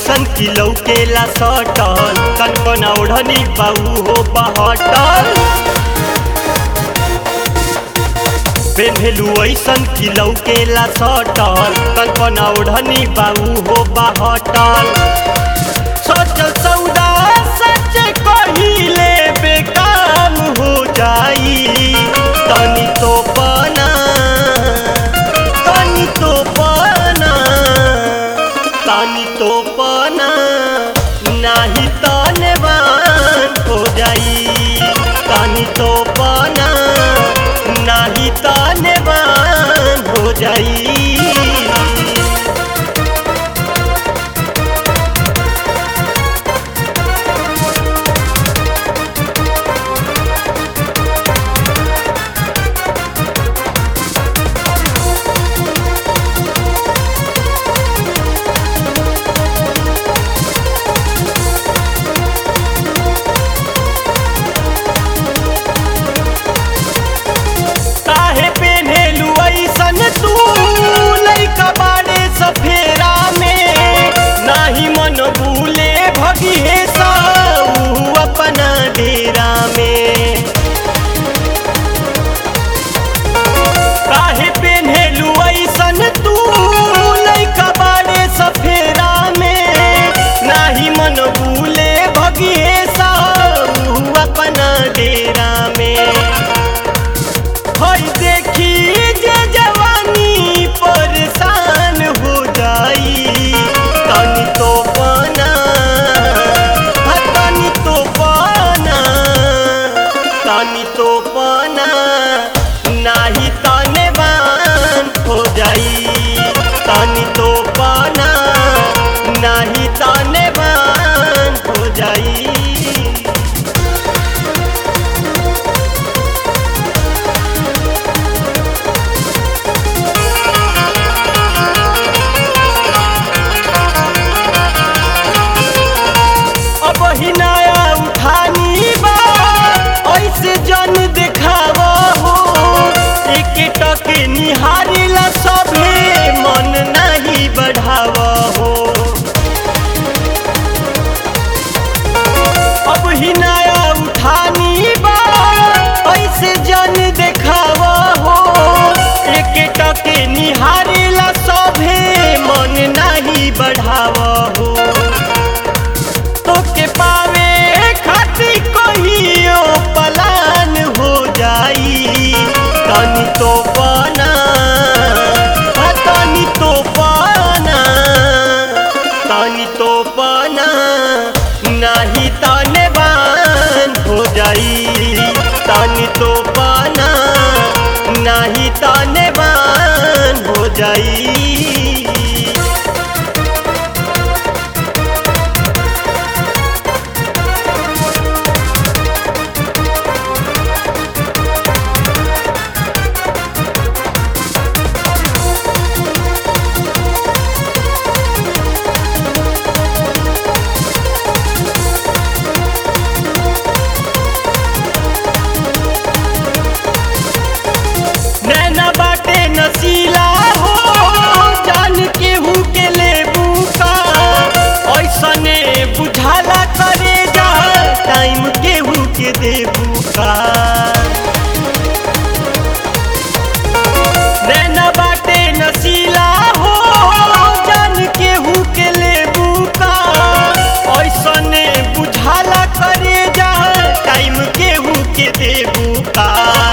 ऐसन की लौकेला सटल कनकना ओढ़नी बाऊ हो बहटल पेन्हेलू ऐसन की लौकेला सटल कनकना ओढ़नी बाऊ हो बहटल सोचल सौदा सच कहिले बेकाम हो जाई तनी तो बना तनी तो बना तनी तो बना नाही तनवान हो जाई तनी तो बना नाही तनवान हो जाई काहे पेन्हेलू ऐसन तू लइका बाड़े सफेरा में नाही मन भूले भगी हे साऊ अपना डेरा में काहे पेन्हेलू ऐसन तू लइका बाड़े सफेरा में नाही मन भूले भगी हे साऊ अपना डेरा में हई देखी जे जवानी परेशान हो जाई तनी तो बना हा, तनी तो बना तनी तो बना नाही तने बान हो जाई तनी तो बना नाही तने बान हो जाई अब ही नया उठानी बा ऐसे जन देखाव हो एक टक निहारिला सभे मन नहीं बढ़ाव हो अब ही नया उठानी बा ऐसे जन देखाव हो एक टक निहारिला सभे मन नहीं बढ़ाव हो तोके पावे खातिर कहियो पलान हो जाई तनी तो बना हा, तनी तो बना तनी तो बना नाही तने बान हो जाई तनी तो बना नाही तने बान हो जाई नैना बाटे नसीला हो जान केहू के लेबू का ऐसने बुझाला करे जा टाइम केहू के देबू का नैना बाटे नसीला हो जान केहू के लेबू का ऐसने बुझाला करे जा टाइम केहू के देबू का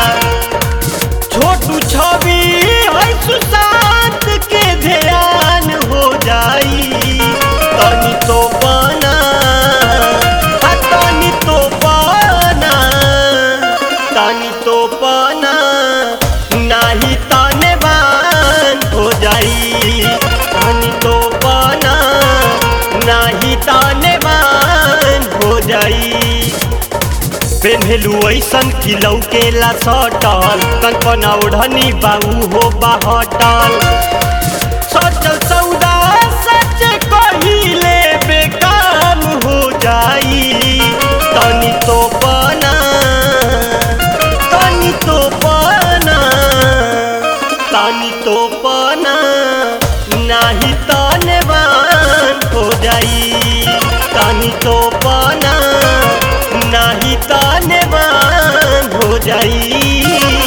छोटू छवि है सुशांत के ध्यान हो जाई तनी तो बना हा, तनी तो बना तनी तो बना नाही तने बान हो जाई तनी तो बना नाही तने बान हो जाई पेन्हेलू ऐसन की लौकेला सटल कनकना ओढ़नी बाऊ हो बहटल सोचल सौदा सच कहिले बेकाम हो जाई तनी तो बना तनी तो बना तनी तो बना नाही तनवान हो जाई तनी तो पाना नहीं ताने बान हो जाई